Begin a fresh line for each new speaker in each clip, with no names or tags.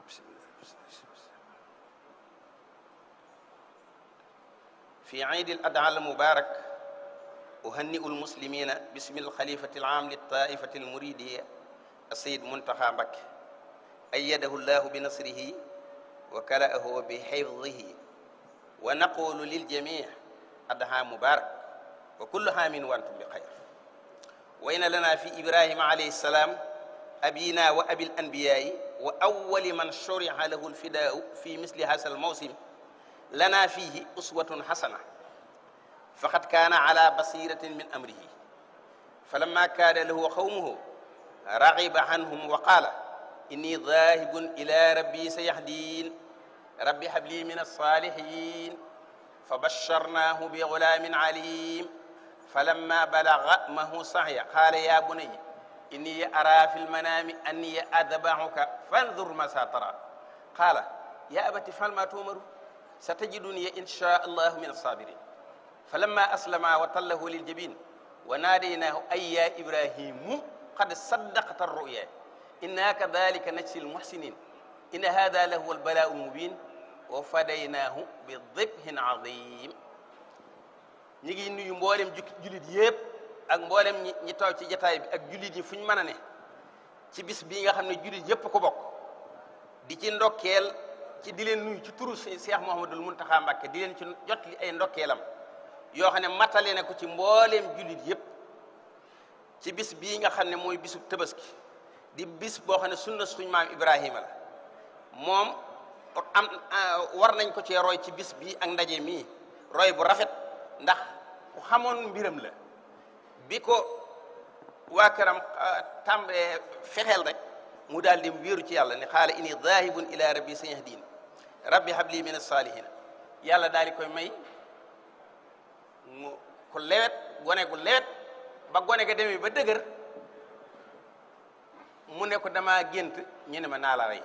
في عيد الأضحى المبارك أهنئ المسلمين باسم الخليفة العام للطائفة المريدية السيد منتخى مكي أيده الله بنصره وكلأه بحفظه ونقول للجميع أضحى مبارك وكل عام وأنتم بخير وإن لنا في إبراهيم عليه السلام أبينا وأبي الأنبياء وأول من شرع له الفداء في مثل هذا الموسم لنا فيه أسوة حسنة فقد كان على بصيرة من أمره فلما كان له قومه رغب عنهم وقال إني ذاهب إلى ربي سيهدين رب هب لي من الصالحين فبشرناه بغلام عليم فلما بلغ معه سعي قال يا بني إني أرى في المنام أني أذبحك فانظر ما سترى قال يا أبت فعل ما تؤمر ستجدني إن شاء الله من الصابرين فلما أسلم وطله للجبين وناديناه أي يا إبراهيم قد صدقت الرؤيا إنا كذلك نجزي المحسنين إن هذا لهو البلاء المبين وفديناه بذبح عظيم ñi ngi nuyu mboolem jullit yépp ak mboolem ñi ñi taw ci jataay bi ak jullit yi fu ñu mën a ne ci bis bii nga xam ne jullit yépp ko bokk di ci ndokkeel ci di leen nuyu ci turu Cheikh Mouhamadul Mountakha Mbacké di leen ci jot li ay ndokkeelam yoo xam ne matale na ko ci mbooleem jullit yépp ci bis bii nga xam ne mooy bisu tabaski di bis boo xam ne sunna suñ maam Ibrahima la moom am war nañ ko cee roy ci bis bii ak ndaje mii roy bu rafet ndax ku xamoon mbiram la bi ko waa këram tàmbee fexeel rek mu daal di wéeru ci yàlla ne xaala inni zaahibun ila rabbi sayahdin rabbi habli min as-salihin yàlla daal di koy may mu ku lewet gone gu lewet ba gone ga demee ba dëgër mu ne ko dama gént ñu ne ma naa la rey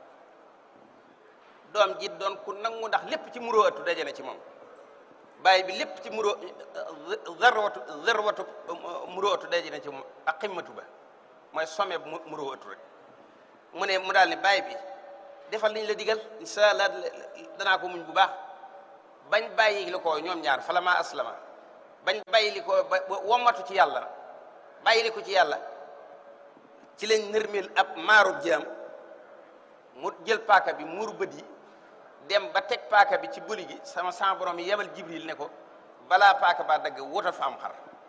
doom ji doon ku nangu ndax lépp ci muroo atu daje na ci moom bàyyi bi lépp ci muroo zarwatu zarwatu muroo atu daje na ci moom ak ximmatu ba mooy some bu muroo atu rek mu ne mu daal ne bàyyi bi defal liñ la digal incha allah danaa ko muñ bu baax bañ bàyyi li ko ñoom ñaar fala ma aslama bañ bàyyi li ko ba wommatu ci yàlla bàyyi li ko ci yàlla ci lañ nërmeel ab maarub jaam mu jël paaka bi muur bët yi dem ba teg paaka bi ci bëli gi sama sama borom yi yebal jibril ne ko balaa paaka ba dagg wutal fa am xar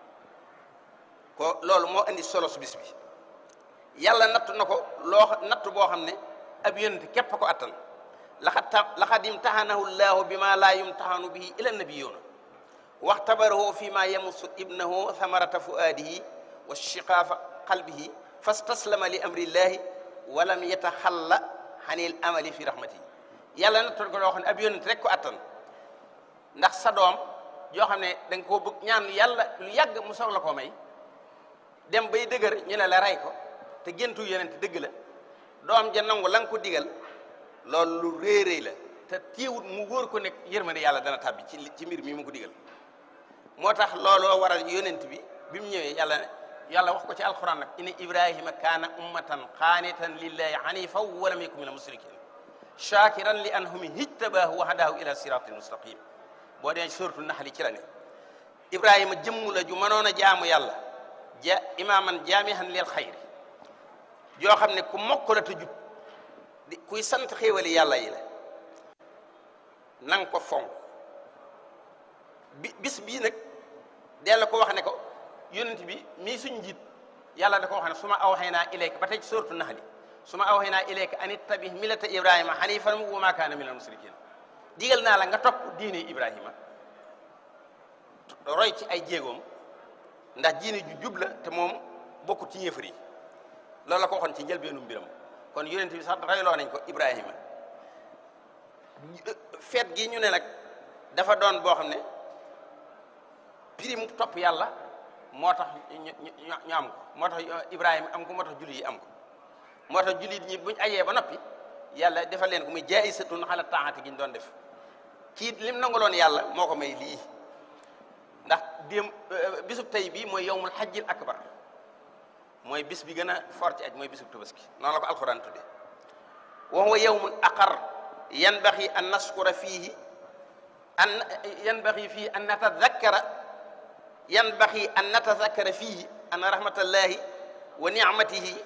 ko loolu moo indi solo su bis bi yàlla nattu na ko loo nattu boo xam ne ab yonent képp ko attan laxad ta laxad imtaxanahu llahu bi ma laa yumtaxanu bihi ila nabiyuuna waxtabarahu fi ma yamusu ibnahu thamarata fuaadihi wa shiqaafa qalbihi fastaslama li amri llahi walam yataxalla xanil amali fi rahmatihi yàlla nattoon ko loo xam ne ab yonent rek ko attan ndax sa doom yoo xam ne da nga koo bëgg ñaan yàlla lu yàgg mu soog la koo may dem bay dëgër ñu ne la rey ko te géntu yonent dëgg la doom ja nangu la nga ko digal loolu lu réeréy la te téewut mu wóor ko nekk yërmande yàlla dana tàbbi ci ci mbir mi mu ko digal moo tax looloo waral yonent bi bi mu ñëwee yàlla yàlla wax ko ci alquran nag inna ibrahima kaana ummatan qaanitan lillahi hanifan wa lam yakun min al-mushrikin shakiran li anhumi hijtabaahu wa hadahu ila siratin mustaqim boo dee suratu naxli ci la ne ibrahima jëmm la ju mënoon a jaamu yàlla ja imaaman jaamihan lil xayri joo xam ne ku mokk la te jub di kuy sant xéewali yàlla yi la nang ko fonk bi bis bii nag della ko wax ne ko yonent bi mii suñ njiit yàlla da ko wax ne su ma awxaynaa ilayka ba tey ci suratu naxli su ma awxaynaa ilayka an ittabi millata ibrahima hanifan wa ma kaana minal musrikin digal naa la nga topp diine ibrahima roy ci ay jéegoom ndax diine ju jub la te moom bokkut ci yéefar yi loolu la ko waxoon ci njëlbeenu mbiram kon yonent bi sax royloo nañ ko ibrahima feet gi ñu ne nag dafa doon boo xam ne prix mu topp yàlla moo tax ñu am ko moo tax ibrahima am ko moo tax jullit yi am ko moo tax jullit ñi buñ ajee ba noppi yàlla defal leen ko muy jaayisatun xala taaxati gi ñu doon def kii lim nangaloon yàlla moo ko may lii ndax déem bisub tey bii mooy yowmul xajjil akbar mooy bis bi gën a fort ci aj mooy bisub tabaski noonu la ko alxuraan tudde wa huwa yawmun aqar yanbaxi an naskura fiihi an yanbaxi fiihi an natadakkara yanbaxi an natadakkara fiihi an rahmatallahi wa nicmatihi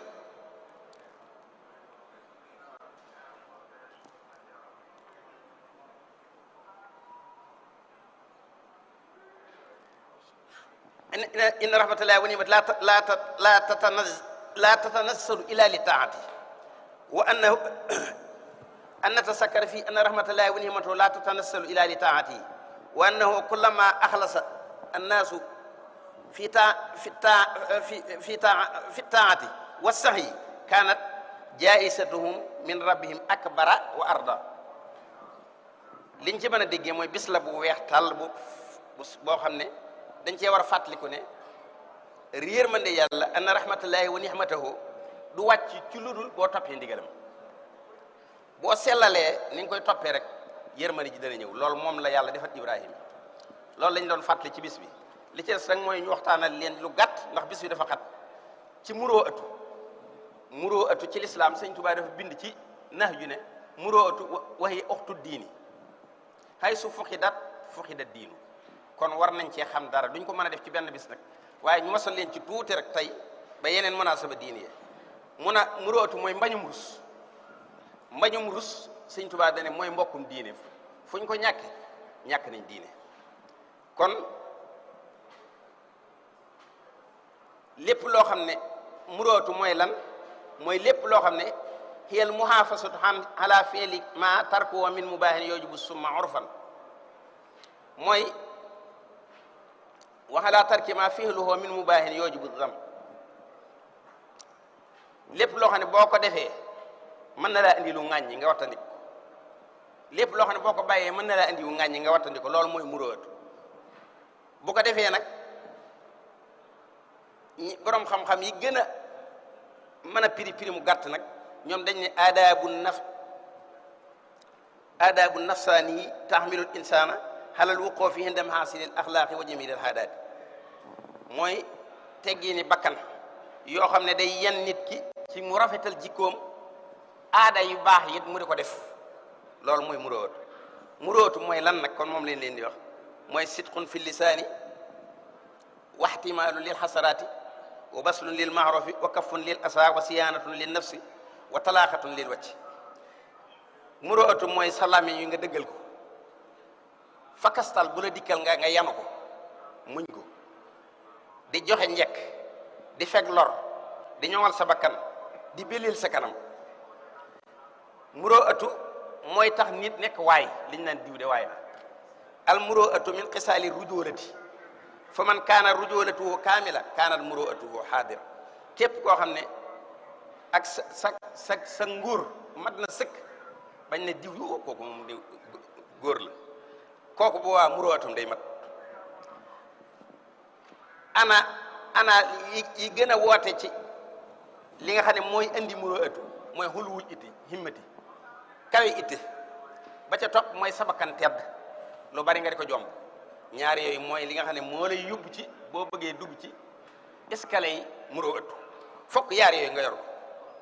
inna rahmatallahi wa nicmatihi la la tatanaz la tatanazzalu illa li taati wa annahu an natasakkara fi anna rahmatallahi wa nicmatahu la tatanazzalu illa li taatihi wa annahu kullama axlasa annaasu fi ta fi ta fi fi ta fi taati wa sahyi kanat jaisatuhum min rabbihim akbara wa arda liñ ci mën a déggee mooy bis la bu weex tàll bu boo xam ne dañ cee war a fàttaliku ne réer mande yàlla anna rahmatullahi wa nihmatahu du wàcc ci lu dul boo toppee ndigalam boo sellalee ni nga koy toppee rek yërmande ji dana ñëw loolu moom la yàlla defat Ibrahima loolu lañ doon fàttali ci bis bi li ci des rek mooy ñu waxtaanal leen lu gàtt ndax bis bi dafa xat ci muroo atu muroo atu ci lislaam sëñ Tuubaa dafa bind ci nax ju ne muroo atu waxi oxtu diini hay su fuxi dat fuxi dat diinu kon war nañ cee xam dara duñ ko mën a def ci benn bis nag waaye ñu masal leen ci tuuti rek tey ba yeneen munaasaba diini ye mun a muroo atu mooy mbañum rus mbañum rus sëñ Tuubaa dane mooy mbokkum diine fuñ ko ñàkke ñàkk nañ diine kon lépp loo xam ne murootu mooy lan mooy lépp loo xam ne xiyal muhaafasatu an ala fi'li ma tarkuwa min mubaahin yoojubu summa urfan mooy wa ala tarki ma fi'luhu min mubaahin yoojubu dam lépp loo xam ne boo ko defee mën na laa indi lu ŋàññi nga wattandik lépp loo xam ne boo ko bàyyee mën na laa indi lu ŋàññi nga wattandik loolu mooy murootu bu ko defee nag ñi borom xam-xam yi gën a mën a piri piri mu gàtt nag ñoom dañ ne aadaabu naf aadaabu nafsaani yi taxmilul insaana xalal wuqoo fi hindam xaasilil axlaaqi wa jamilil haadaati mooy teggi ni bakkan yoo xam ne day yan nit ki ci mu rafetal jikkoom aada yu baax it mu di ko def loolu mooy muróotu muróotu mooy lan nag kon moom leen leen di wax mooy sidqun fi lisaani wa ihtimaalu lil xasaraati wa baslun lil maarufi wa kafun lil asa wa siyaanatun lil nafsi wa talaaxatun lil wacc muróotu mooy salaami yu nga dëggal ko fakastal bu la dikkal nga nga yanu ko muñ ko di joxe njekk di feg lor di ñoŋal sa bakkan di belil sa kanam muróotu mooy tax nit nekk waay liñ naan diw de waay la al muróotu min xisaali rujoolati fa man kaana rujoolatuhu kaamila kaanat muróotuhu xaadira képp koo xam ne ak sa sa sa sa nguur mat na sëkk bañ ne diw yoo kooku moom di góor la kooku bu waa muróotum day mat ana ana yi yi gën a woote ci li nga xam ne mooy andi muróotu mooy xuluwul itti himmati kawe itte ba ca topp mooy sabakan tedd lu bari nga di ko jomb ñaari yooyu mooy li nga xam ne moo lay yóbbu ci boo bëggee dugg ci escalier yi muroo ëttu fokk yaar yooyu nga yor ko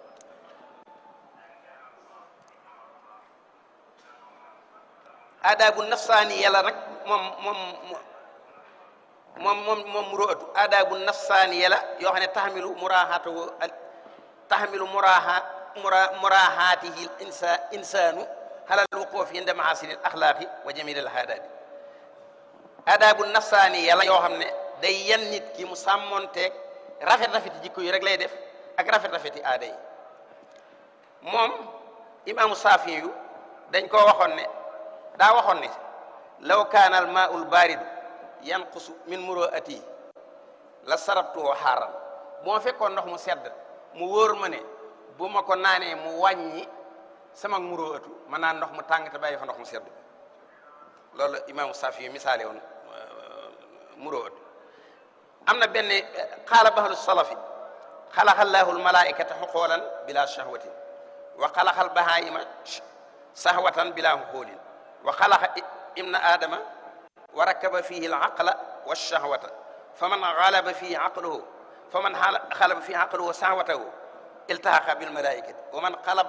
aadaabu nafsaani yàlla nag moom moom moom moom moom muroo ëttu aadaabu nafsaani yàlla yoo xam ne taxamilu muraaxaatu taxamilu muraaxa mura muraaxaatihi insa insaanu xalal wuquuf inda mahaasini al axlaaqi wa jamil al haadaati aadaabu nafsaani yàlla yoo xam ne day yan nit ki mu sàmmonteeg rafet rafeti jikko yi rek lay def ak rafet rafeti aada yi moom imaamu saafi yu dañ koo waxoon ne daa waxoon ne law kaana al maa'ul baaridu yanqusu min muru'ati la sarabtuhu xaaran bu ma fekkoon ndox mu sedd mu wóor ma ne bu ma ko naanee mu wàññi sama muru'atu ma naan ndox mu tàng te bàyyi fa ndox mu sedd loolu imaamu Saafi yu misaale woon muru'atu am na benn xaala bahlu salafi xalaqa llaahu almalaikata xuqoolan bila shahwatin wa xalaqa albahaima sahwatan bila xuqoolin wa xalaqa ibna adama wa rakkaba fihi alaqla walshahwata faman galaba fihi aqluhu faman xalaba fihi aqluhu sahwatahu iltahaqa bilmalaikati wa man xalabat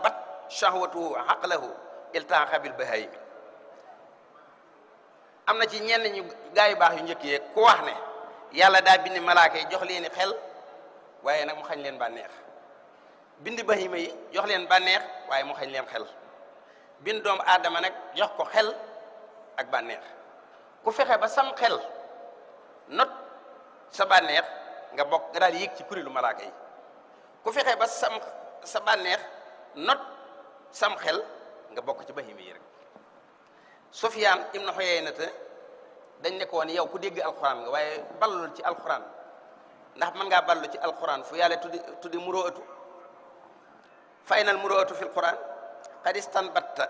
shahwatuhu aqlahu iltaaqa bil bahaymi am na ci ñenn ñu gaa yu baax yu njëkk yee ku wax ne yàlla daa bind malaaka yi jox leen xel waaye nag mu xañ leen bànneex bind bahima yi jox leen bànneex waaye mu xañ leen xel bind doomu aadama nag jox ko xel ak bànneex ku fexe ba sam xel not sa bànneex nga bokk nga daal yéeg ci kuréelu malaaka yi ku fexe ba sam sa bànneex not sam xel nga bokk ci bahima yi rek Sufyaan ibnu Xuyaynata dañ ne ko woon yow ku dégg alxuraan nga waaye ballul ci alxuraan ndax mën ngaa ballu ci alxuraan fu yàlla tuddi tuddi muroatu fa aynal muroatu fi alxuraan qad istanbatta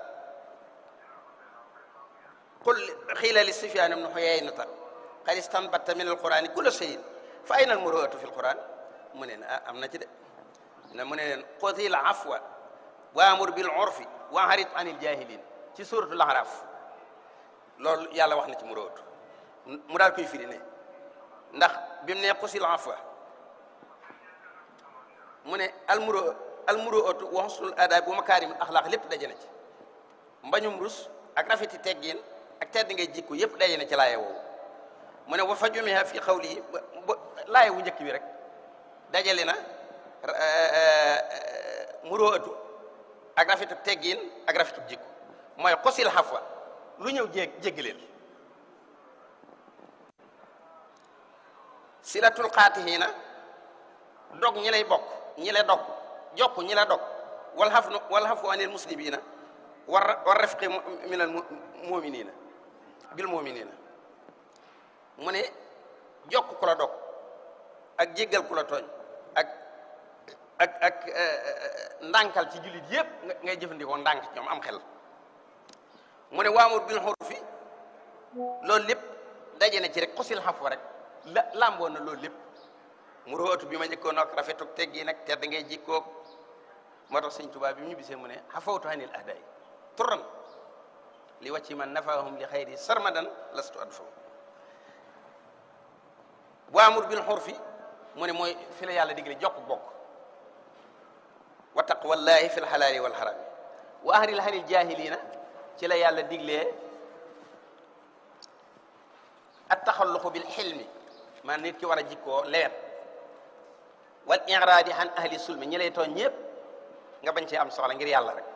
qul xiila li Sufyaan ibnu Xuyaynata qad istanbatta min alxuraani kulla shay'in fa aynal muroatu fi alxuraan mu ne ah am na ci de ne mu ne leen xutil afwa waamur bil urfi wa arid anil jaahiliin ci suuratul Ahraaf loolu yàlla wax na ci muroatu mu daal koy firi ne ndax bi mu ne xusil afwa mu ne almuro almuroatu wa husnul adaab wa makaarimul axlaaq lépp daje na ci mbañum rus ak rafeti teggin ak tedd ngay jikko yépp daje na ci laaye woowu mu ne wa fa jumiha fi xawli ba laaye wu njëkk bi rek dajale na muroatu ak rafetu teggin ak rafetu jikko mooy xusil afwa lu ñëw jég jéggaleel silatul xaatihiina dog ñi lay bokk ñi lay dog jokk ñi la dog wal xaf wal xafu anil muslimiina war war rafqi minal muminina bil muminina mu ne jokk ku la dog ak jéggal ku la tooñ ak ak ak ndànkal ci jullit yépp ngay jëfandikoo ndànk ci ñoom am xel mu ne waamur bil xurfi loolu lépp daje na ci rek xusil xaf wa rek la làmboon na loolu lépp mu roatu bi ma njëkkoon ak rafetuk teggi nag tedd ngay jikkoog moo tax sëñ Tuubaa bi mu ñu bisee mu ne xafawtu anil ahday turan li wàcci man nafaahum li xayri sarmadan lastu adfaw waamur bil xurfi mu ne mooy fi la yàlla digle jokk bokk wa taqwallahi fi lxalaali walxarami wa ahril hanil jahilina ci la yàlla diglee at taxalluqu bil xilmi man nit ki war a jikkoo lewet wal iraadi an ahli sulmi ñi lay tooñ ñëpp nga bañ cee am soxla ngir yàlla rek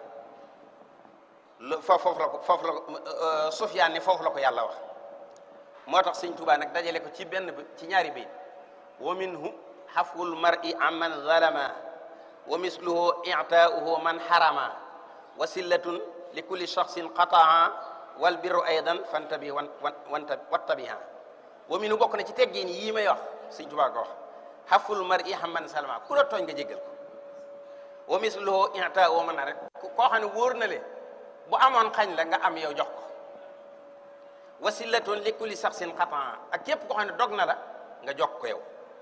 lu foofu la ko foofu la ko Sufyaan ne foofu la ko yàlla wax moo tax sëñ Tuubaa nag dajale ko ci benn bi ci ñaari bayt wa minhu xafwul mar'i amman zalama wa misluhu i'taa'uhu man harama wa sillatun li kulli shaxsin qataa wal birru aydan fantabi wan wan wattabiha wa minhu bokk na ci teggin yii may wax sëñ Tuubaa ko wax xaful mar i xamman salama ku la tooñ nga jéggal ko wa misluhu i'ta woo mën na rek koo xam ne wóor na le bu amoon xañ la nga am yow jox ko wasilatun li kulli saxsin xatan ak képp koo xam ne dog na la nga jox ko yow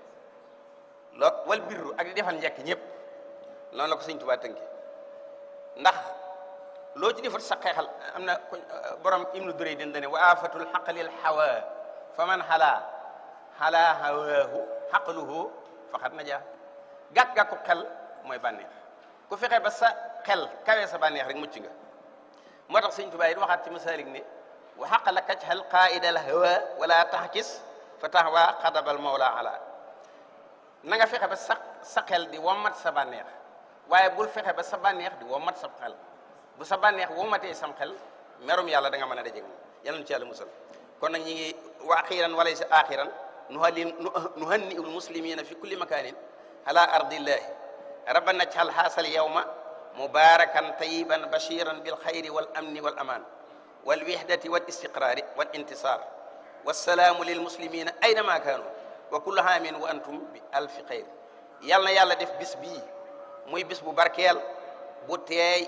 loo wal birru ak di defal njekk ñëpp loolu la ko sëñ Tuubaa tënki ndax loo ci defal sa xeexal am na borom ibnu durey din dane wa afatul xaqlil hawa fa man xalaa xalaa hawaahu xaqluhu faxat na jaa gàkk-gàkku xel mooy bànneex ku fexe ba sa xel kawee sa bànneex rek mucc nga moo tax sëñ Tuubaa it waxaat ci masaalik ne wa xaq la kaj xel qaidal hawa wala taxkis fa taxwa xadabal mawla ala na nga fexe ba sa sa xel di wommat sa bànneex waaye bul fexe ba sa bànneex di wommat sa xel bu sa bànneex wommatee sam xel merum yàlla da nga mën a dajeeg moom yàlla na ci yàlla musal kon nag ñi ngi wa axiran walaysa axiran nuhalli nuhanni ul muslimina fi kulli makanin ala ardillahi rabbana jal haasal yawma mubarakan tayiban bashiran bil xayri wal amni wal aman wal wihdati wal istiqrari wal intisar wassalaamu lil muslimina aynama kaanu wa kullu haamin wa antum bi alfi xayr yal na yàlla def bis bii muy bis bu barkeel bu teey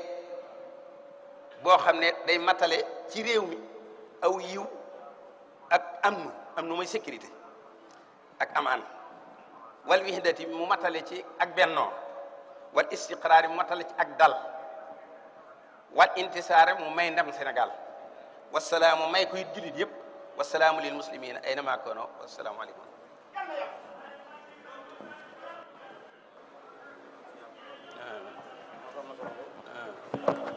boo xam ne day matale ci réew mi aw yiw ak am nu am nu mooy sécurité ak amaan wal wihdati mu matale ci ak bennoo wal istiqraar mu matale ci ak dal wal intisaar mu may ndam Sénégal wasalaamu may koy jullit yëpp wasalaamu lil muslimina aynama kaanu wasalaamu aleykum
الله